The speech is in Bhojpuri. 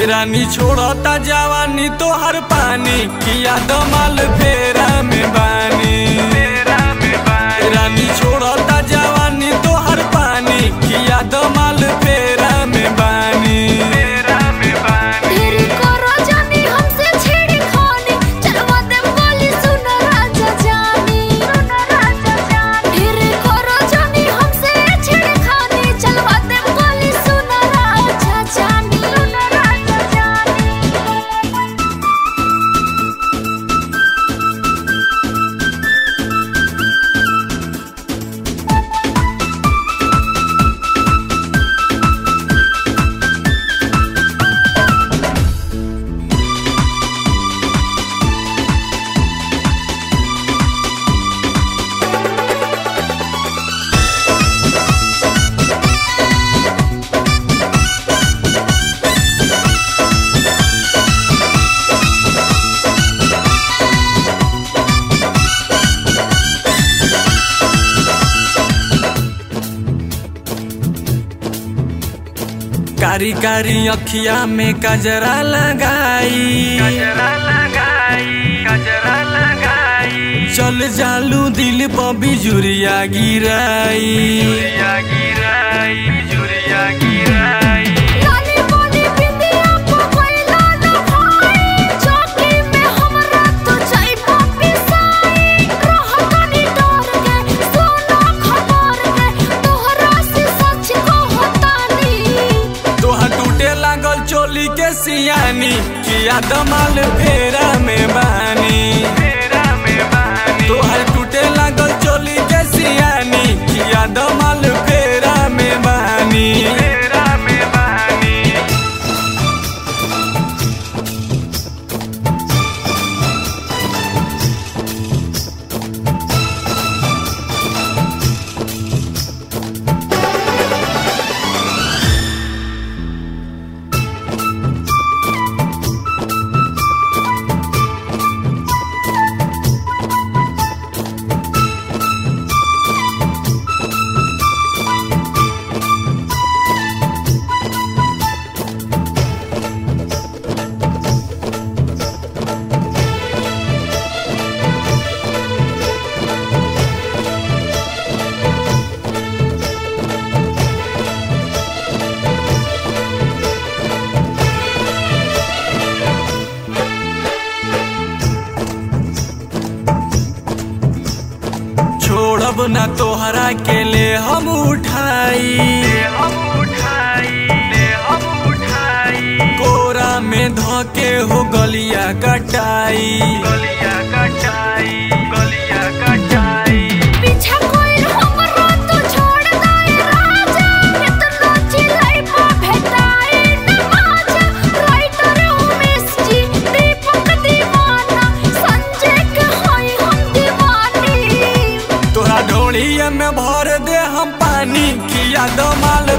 रानी छोड़ता जवानी तोहर पानी किया दमाल फेरा में बानी रानी छोड़ता जवानी तोहर पानी किया दमाल फेरा में बानी तेरी करो जानी हमसे छेड़खानी चलवा दे बोली सुन राजा जानी सुन राजा जानी तेरी करो जानी हमसे छेड़खानी चलवा दे बोली सुन राजा जानी सुन राजा जानी कारी कारी अखिया में कजरा लगाई चल जालू दिल पर बिजुरिया गिराई लाली बोली बिंदिया को कोइला न भाई चौकी में हमरा तो चाय पपी साई रहतनी डर के सोना खबर के तोहरा से सच कहतानी तोहर टूटे लागल चोली के सियानी किया दमाल फेरा में बानी तोहर टूटे लागल चोली के सियानी किया दमाल फेरा में बानी छोड़ब ना तोहरा के ले हम उठाई कोरा में धके हो गलिया कटाई पीछा कोई हमरा तो छोड़ दे राजा इतना चिल्लाई पा भेटाई न माजा राइटर उमेश जी दीपक दीवाना संजय के होई हम दीवानी तोरा ढोड़िया में भर दे हम पानी किया दमाल